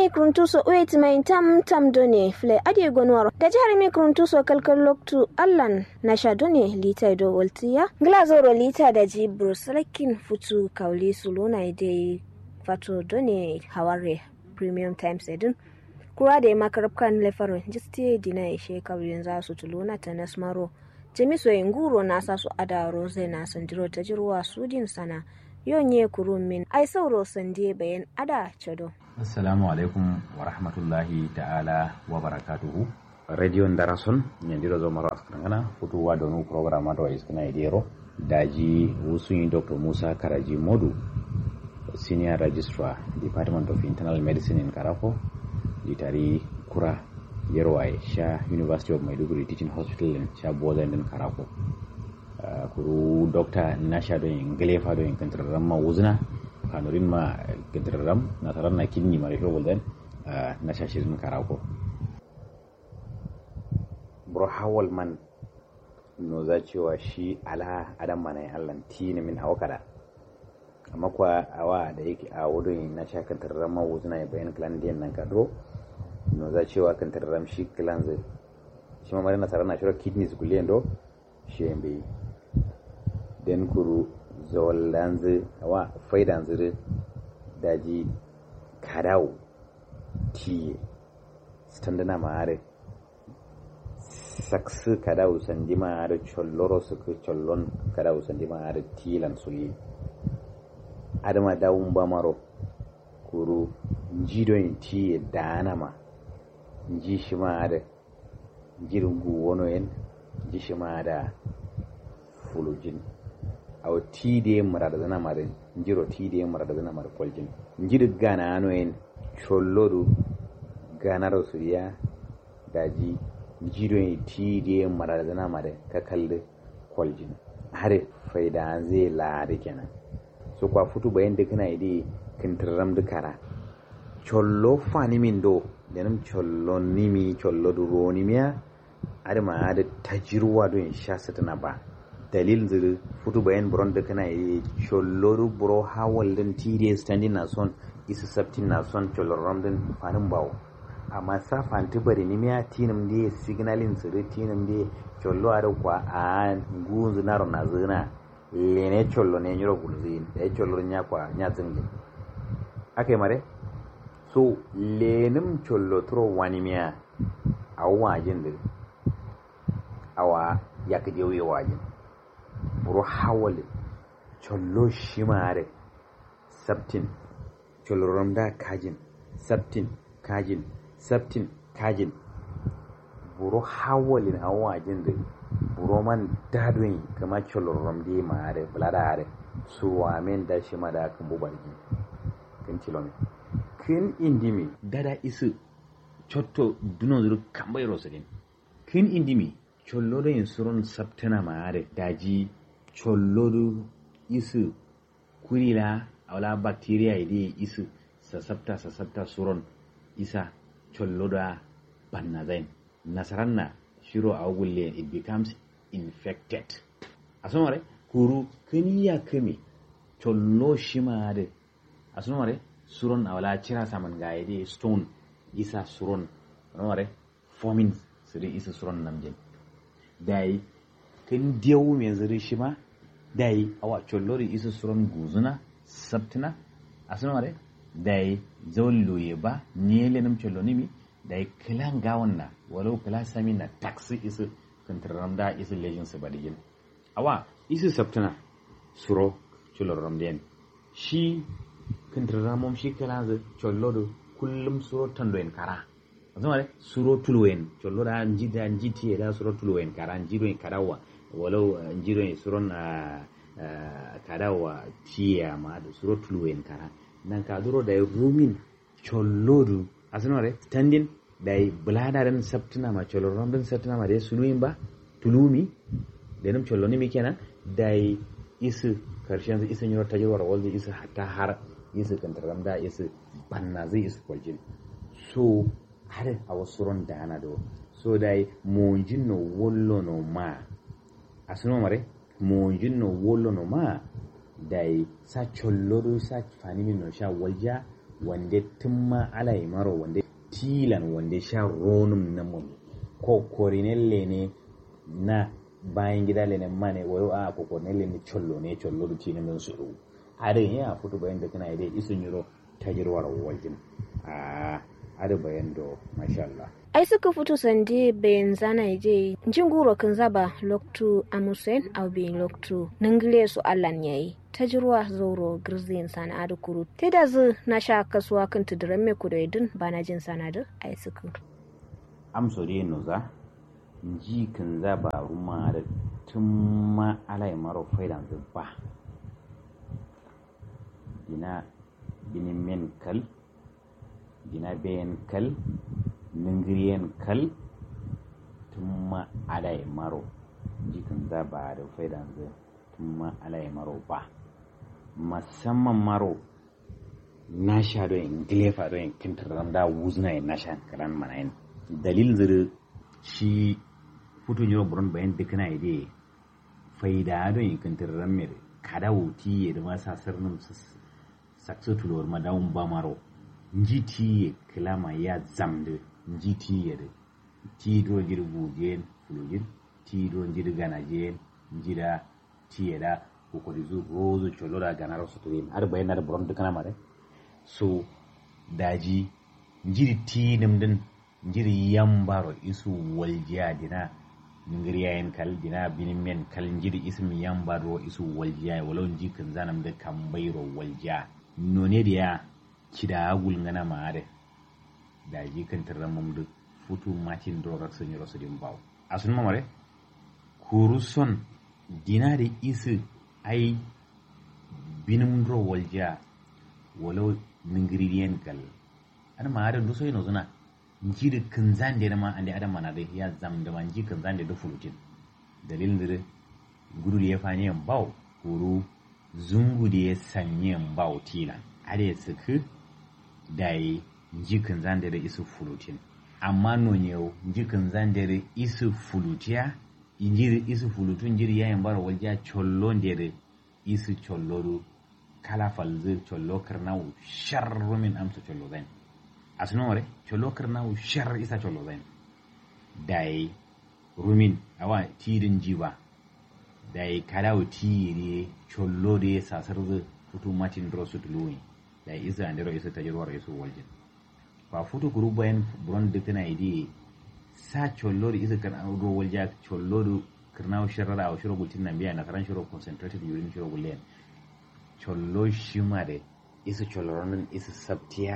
mi kruntuso wait mai tam tam done fle adi gonwaro da jihar mi kruntuso kalkal loktu allan na sha done lita do voltiya glazoro lita da ji brusalakin futu kauli sulona dai fato done haware premium times edin kura da ya makarabkan lefarin jisti dina ya shekaru yanzu su tuluna ta nasmaro jamiso nguro na sa su ada rose na sandiro ta jirwa sudin sana yonye kurun min ai sauro sande bayan ada chado assalamu alaikum wa rahmatullahi ta'ala wa barakatuhu radio darason nyandiro zo maro askrangana futu wa donu program do iskana idero daji wusun dr musa karaji modu senior registrar department of internal medicine in karako litari kura yarwaye sha university of maiduguri teaching hospital in sha bozan din karako uh, kuru doctor na sha don yin galefa don yin kantararren ma wuzina kanurin ma kantararren na tarar na kinni ma rikar wulden uh, na sha shirin karako bro hawal man no za cewa shi ala adam mana allan tini min hawa kada amma kwa awa da yake a wurin na sha kantararren ma wuzina ya bayan klandiyan nan kadro no za cewa kan tarram shi kilanze shi ma marina sarana shiro kidneys gulen do shi yambe den kuru zawallanze awa faidan zire daji kadawo tiye standana maare saksu kadawo sandi maare cholloro suku chollon kadawo sandi maare tilan suli adama dawun bamaro kuru njidoyin tiye danama ji shi ma da jirgu wani yin ji shi ma da fulujin a ti da yin mara da zana mara jiro ti da yin mara da zana mara kwaljin jiri gana ano yin chollodu ganar su ya daji jiro yin ti da yin mara da zana mara ka kalli kwaljin har faida zai lari kenan so kwa futu bayan da kana yi kintiram dukara chollo fani min do denim collo nimi collo du ronimiya ada ma ada tajirwa don sha satana ba dalil zuru futu bayan buron da kana yi collo du buro hawal din tide standing na son isa sabtin na son collo ram din fanin bawo amma sa fanti bari nimiya tinum de signalin zuru tinum de collo ada kwa a gunzu na rona zuna lene collo ne nyoro gulzin e collo nya kwa nya zingin akai mare so lenim collotoro wanimiya a wajin da awa ya ka je wuye wajin buru hawali collo shimare sabtin collorom da kajin sabtin kajin sabtin kajin buru hawalin a wajin da buru man dadon kama collorom da mare bulada are su wamen da shi ma da kan bubargi kan kilomita kin indimi dada isu cotto dunoduru kambayro sedin kin indimi collodo en suron sabtana maare daji collodo isu kurila awla bacteria ide isu sa sabta sa sabta suron isa colloda banna zain nasaranna shiro awgulle it becomes infected asomare kuru kiniya kemi collo shimade asomare suron a wala cira saman ga yade stone isa suron ware forming siri isa suron namjin dai kin diyawu mai ziri shi ma dai awa chollori isa suron guzuna sabtina asuna ware dai zawon loye ba nyele nam cholloni mi dai kilan gawon na walau kila sami na taxi isa kantaram da isa lejin su badigin awa isa sabtina suro chollor ramden shi kintirra mom shi kala za chollodo kullum suro tandoen kara zama de suro tulwen cholloda njida njiti da suro tulwen kara njiro en karawa walau njiro en suro na karawa tiya ma da suro tulwen kara nan ka duro da rumin chollodu asano de standing da bulada dan sabtina ma cholloron dan sabtina ma da suluin ba tulumi da nam cholloni mi kenan da isu karshen isa nyoro tajirwar walda isa hatta har yesu kantaram da yesu banna zai isu kwaljin so har a wasu ron da ana do so dai monjin no wollo no ma asuno mare monjin no wollo no ma dai sa cholloru sa fani min no sha walja wanda tun ma alai maro wanda tilan wanda sha ronum na mun ko korinelle ne na bayan gida le ne mane wayo a ko korinelle ne chollo ne chollo da tinin don su are ya futu bayan da kana ide isun yiro tajirwar waljin a ada bayan do masha Allah ai suka fito sande bayan zana je jin guro kan zaba loktu amusen au bi loktu ningile su allan yayi ta jirwa zoro girzin sana adu kuru te da zu na sha kasuwa kan tuduran me kudo idin ba na jin sana da ai suka amso de noza ji kan zaba ruma da tun ma alai maro faidan zubba dina binin men kal dina bayan kal ningiriyen kal tumma alai maro jikin za ba da faidan zai tumma alai maro ba musamman maro na sha do in gilefa do in kintaram da wuzna in na sha karan mana in dalil zuru shi futu nyoro buron bayan dukana ide faida do in kintaram mere kada wuti ya da masa sirnin sakso tulor madawun ba maro njiti kilama ya zamde njiti yede ti do jiri bujen fulujin ti do jiri ganajen jira ti yeda ko ko dizu rozo cholora ganaro sotoyin ar bayan ar boron dukana mare so daji jiri ti nimdin jiri yambaro isu waljiya dina ngiriyayen kal dina binimen kal jiri ismi yambaro isu waljiya walau jikin zanam da kambairo waljiya none da ya kida gulngana maare da ji kan tirran mum du futu matin dorak sun yoro sudin baw asun mamare kuru son dinari isi ai binum ro walja walau ningiriyen kal an maare ndu so ino zuna njiri kanzan de ma ande adam mana de ya zam da man ji kanzan de do fulutin dalilin dire guru ya fani baw kuru zungu da ya sanye baw tilan are suku dai jikin zandere isu fulutin amma nonyeo jikin zandere isu fulutiya injiri isu fulutun jiri yayin bara walja chollo ndere isu cholloru kala falzir chollo karnawu sharru min amsa chollo zain asnore chollo karnawu shar isa chollo zain dai rumin awa tidin jiba dai kalawu tiri chollo de sasarzu futu matin drosu tuluwi da isa andiro isa tajirwar isu waljin fa futu guru bayan buron dukana idi sa chollori isa kan ro walja chollori kirnawo shirara a shiro gultin nan biya na karan shiro concentrated urine shiro gulen chollo shima de isa cholloronin isa sabtiya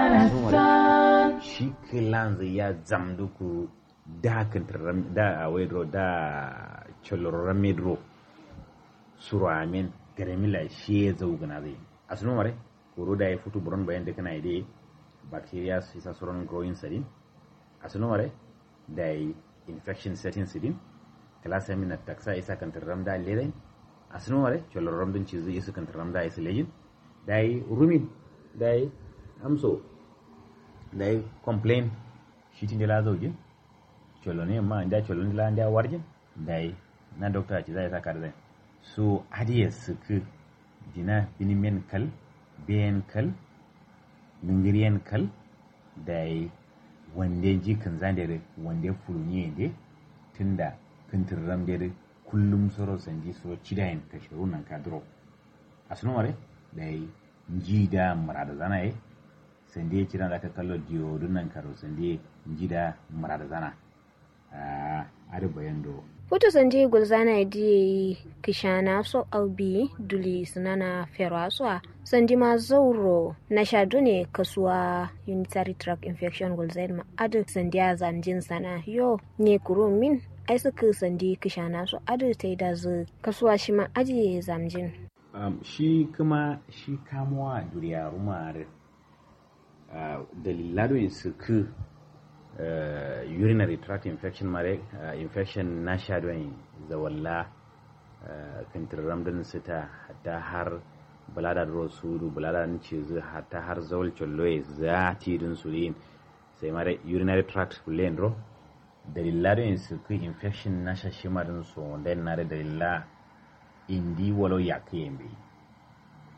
shi kilan ya zamduku da kan da a waidro da chollororan medro suramin garamila shi ya zaugana zai a sunu mare koro da ya fito buron bayan da kana ide bacteria su isa sauran growing sedin a sunu mare da ya infection setting sedin klasa min na taksa isa kan tarram da leden a sunu mare cholor ram dun cizu isa kan tarram da isa lejin da ya rumin da ya amso da ya complain shi tin da la zaujin cholor ne ma da cholor la da warjin da ya na doctor ci zai saka da zai so adiya suku dina binimen kal bayan kal mingiriyan kal da yi wande ji kan zandere wande fulunye de tunda kintin ramdere kullum soro sanji soro cidayen ka shiru nan ka duro asnore da yi ji da murada zana yi sande cidan da ka kallo diyo nan karo sande ji da murada zana a da bayan do Futu sanje gulzana di kishana so aubi duli sunana feraswa sandi ma zauro na shadu ne kasuwa unitary tract infection gulzain ma adu sandi a zamjin sana yo ne kuro min ai suka sandi kishana so adu ta da zu kasuwa shi ma aji zamjin. Um, shi kuma shi kamuwa duriya rumar uh, daliladun suku uh, urinary tract infection mare uh, infection na shadon zawalla uh, kantiram din sita hatta har balada da suru balada ni ce zu hatta har zawal cholloye za ti din sulin sai mare urinary tract fulen ro dalila din su ku infection na shashi marin so den na da dalila indi walo ya kayembe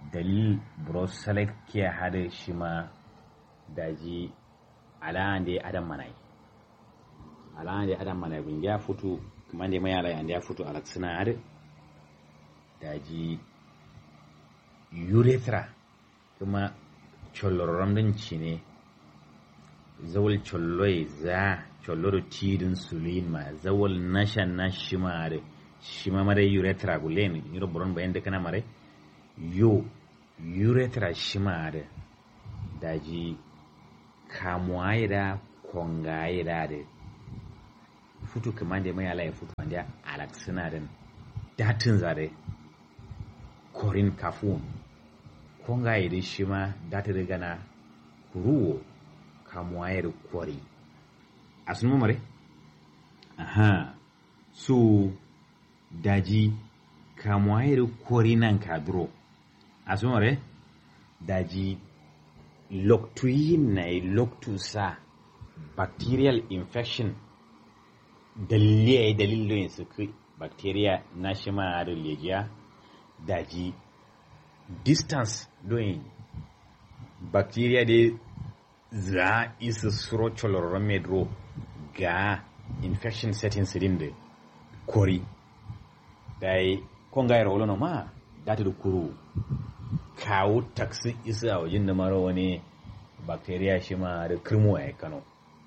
dalil brosalek ke hada shi ma daji ala da adam manai ala da adam manai bin ya fito kuma da mai ala ya fito ala suna hada daji urethra kuma chollororam din ci ne zawal cholloi za cholloro tidin sulin ma zawal nasha na shima da shima mare urethra gulen yiro boron bayan da kana mare yo urethra shima da daji kamuwa da konga da da futu kuma da mai alai futu wanda alaksina da datin zare korin kafun konga da shi ma datin gana kuruwo kamuwa da kwari a sun mare aha so daji kamuwa da kwari nan kadro a sun mare daji loktuyin na loktusa bacterial infection dalilai dalilin su bacteria na shi ma da legiya daji distance doing bacteria da za isa suro cholororon medro ga infection setting sirin da kori da yi kongayar olono ma data da kuro kawo taksi isa a wajen da mara wani bacteria shi ma da kirmo a kano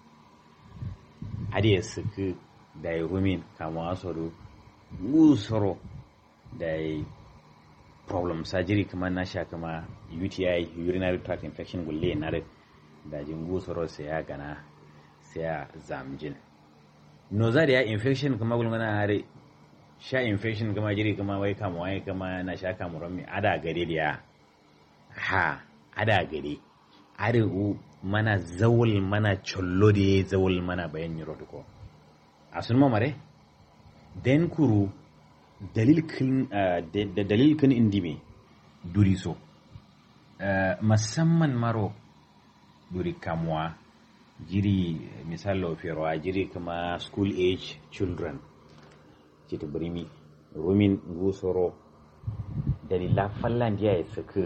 adiya suka da yi rumin kama asoro gusoro da yi problem surgery kamar na sha kama uti urinary tract infection gulle na da dajin gusoro sai ya gana sai ya zamjin no za da ya infection kama gulmana hare sha infection kama jiri kama wai kama wai kama na sha kama rami ada gare da ya ha ada gare ada u mana zawul mana chollo da zawul mana bayan yiro ko a sun mamare den kuru dalil kin da dalil kin indime duri so musamman maro duri kamuwa jiri misalo ferwa jiri kama school age children cita birimi rumin gusoro dalila fallan diya ya saka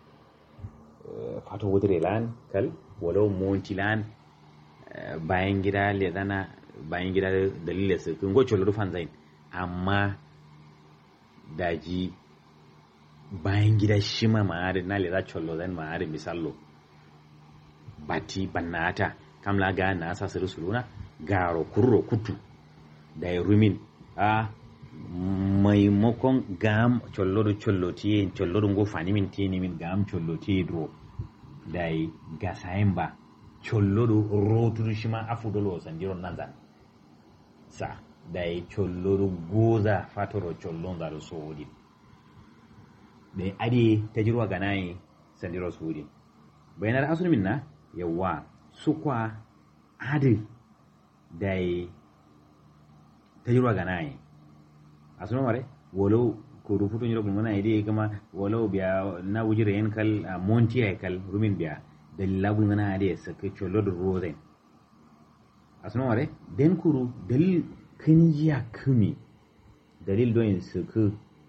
fato wudre lan kal walau monti lan bayan gida le zana bayan gida dalilin su kun goce rufan zain amma daji bayan gida shi ma ma'ari na le za chollo zan ma'ari misallo bati bannata kamla ga na sa su suluna garo kurro kutu da rumin a maimakon gam chollodo chollotiye chollodo ngo fani min tini min gam chollotiye dro dai gasayen ba chollodo rotudu shima afudolo sandiro nanzan sa dai chollodo goza fatoro chollon zaro sodi dai adi tajirwa ganayi sandiro sodi bayanar asul minna yawa sukwa adi dai tajirwa ganayi asuma mare wolo ko du futo nyiro mana ide kama wolo biya na wujire en kal monti ay kal rumin biya dalila bul mana ade sake cholo do rozen asuma mare den kuru dalil kinjiya kumi dalil do in sake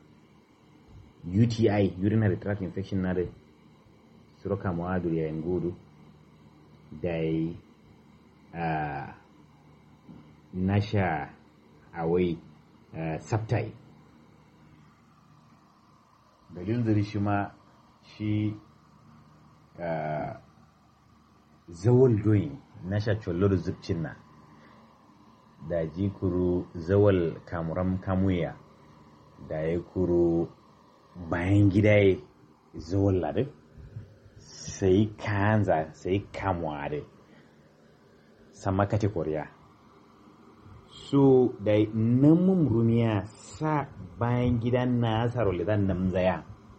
UTI urinary tract infection na de suro kama adu ya ngudu dai uh, nasha awai uh, sabtai dalilin zari shi ma shi uh, zawal doyin na sha da zubcin na da ji kuru zawal kamuram kamuya da ya kuru bayan gida ya zawal lade sai kanza sai kamuwa da sama kategoriya so da namun rumiya sa bayan gidan na sarole zan nam zaya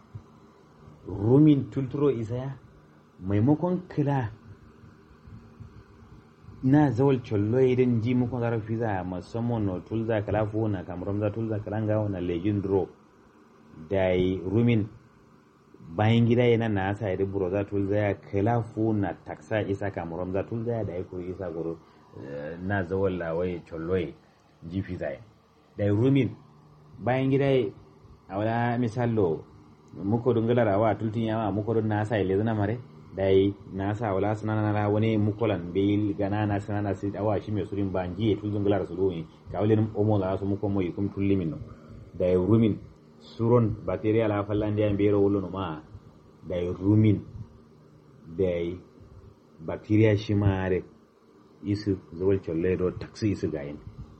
rumin tulturo isaya maimakon kila na zawal chollo idan ji mukon zara fiza musamman no tulza kala fona kamar za tulza kala ngawo na legin dro dai rumin bayan gida yana na sa idan buro za tulza ya kala fona taksa isa kamar za tulza ya da ko isa goro na zawal lawai chollo jifi zai dai rumin bayan gida a wala misalo muko dun galara wa tultin yawa muko dun na sa ile zana mare dai na sa wala sunana na wani mukolan bil gana na sunana si awa shi me surin banji tultin galara su ruwi ka wale omo la su muko mo yikum tullimin no dai rumin suron bacteria la fallan dia bero wolo no ma dai rumin dai bacteria shi mare isu zawal cholle do taksi isu gayin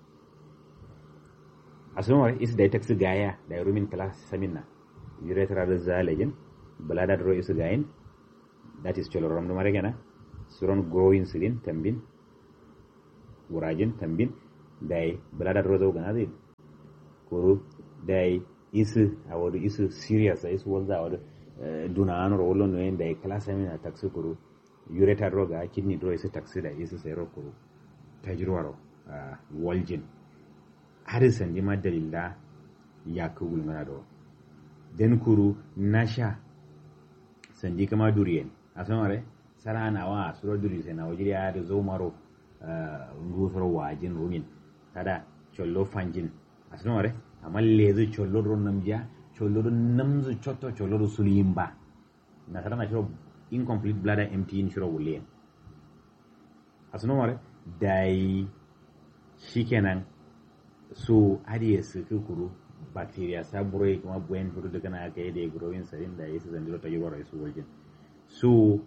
asumar isu dai taksi gaya dai rumin kala saminna uretra da zalejin balada do isu gayin that is cholo ramdo mare gana suron growing sirin tambin wurajin tambin dai balada do zo gana zai koro dai isu awodo isu serious isu wonza awodo duna anor wollo no en dai kala samina taksi koro ureta roga kidney do isu taksi da isu sai ro koro tajirwaro waljin har sandi ma dalila ya kugul mana do den kuru nasha sandi kama duriyen asamare sara na wa suro duri sai na wajiri ya da zo maro ngusar wajin rumin tada chollo fanjin asamare amma lezu chollo ron namja chollo ron namzu chotto chollo ron sulimba na kada na shiro incomplete bladder empty in shiro wuliyen asamare dai shikenan so hadi ya suke kuru bacteria saburo kuma buen furu daga na kai da growing sarin da yasa zandiro ta yiro su wajen so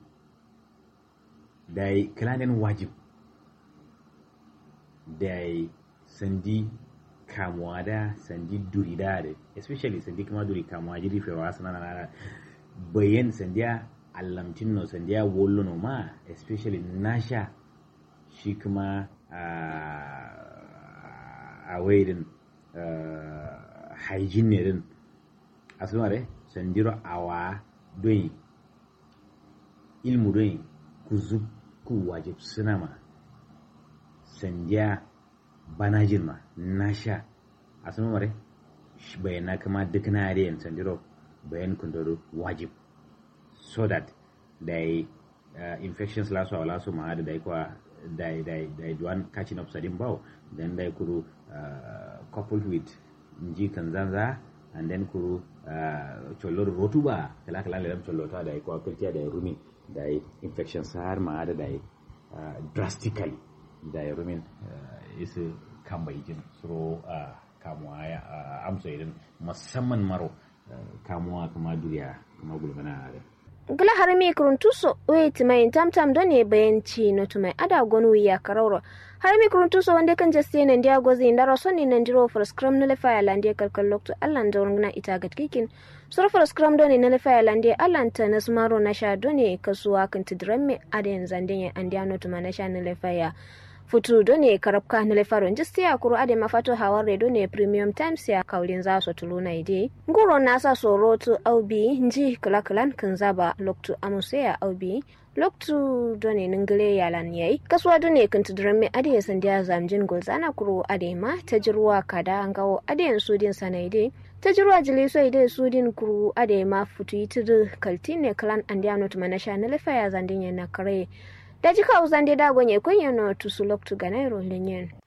dai klanen wajib dai sandi kamuwa da sandi duri da da especially sandi kuma duri kamuwa jiri fe wasu na na bayan sandiya allamtin no sandiya wollo no ma especially nasha shi kuma a wairin hygiene ne din a sumare sandiro awa don ilmu don ku zub ku wajib suna ma sandiya banajin ma na sha a sumare bayan na kama duk na ariyan sandiro bayan kundaro wajib so that da infections lasu a lasu ma da ikwa da da da duwan catching up sadin bawo then da kuru coupled with nji kanzanza and then kuru chollor rotuba kala kala lam chollota da ko kultiya da rumin da infection sar ma da da drastically da rumin is kamba yijin suro kamuwa ya amsa irin musamman maro kamuwa kama duriya kuma gulmana da gila har mi kuruntuso wait mai tamtam done bayanci no to mai ada gonu ya karoro har mi kuruntuso wande kan jaste nan dia gozi ndaro sonni nan diro for scrum na lefa ya lande kalkal lokto allan dorun na ita gat kikin sur for scrum done na lefa ya lande allan ta nas maro na sha done kasuwa kan tidramme aden zanden ya andia no to na sha na lefa ya futu done karabka na lefaron jisti ya kuro ade mafato hawar done premium times ya kaulin za su tuluna ide nguro nasa sorotu aubi nji kalakalan kan zaba loktu amuse ya aubi loktu done ningile yalan yayi kaswa done kan tudramme ade ya sandiya zamjin golzana kuro ade ma tajirwa kada ngawo ade yan sudin sanaide tajirwa jili so ide sudin kuro ade ma futu yitir kaltine kalan andiano tumanasha na lefa ya zandin na kare da jika uzande dagonye kwenye no tusulok tu ganairo lenyen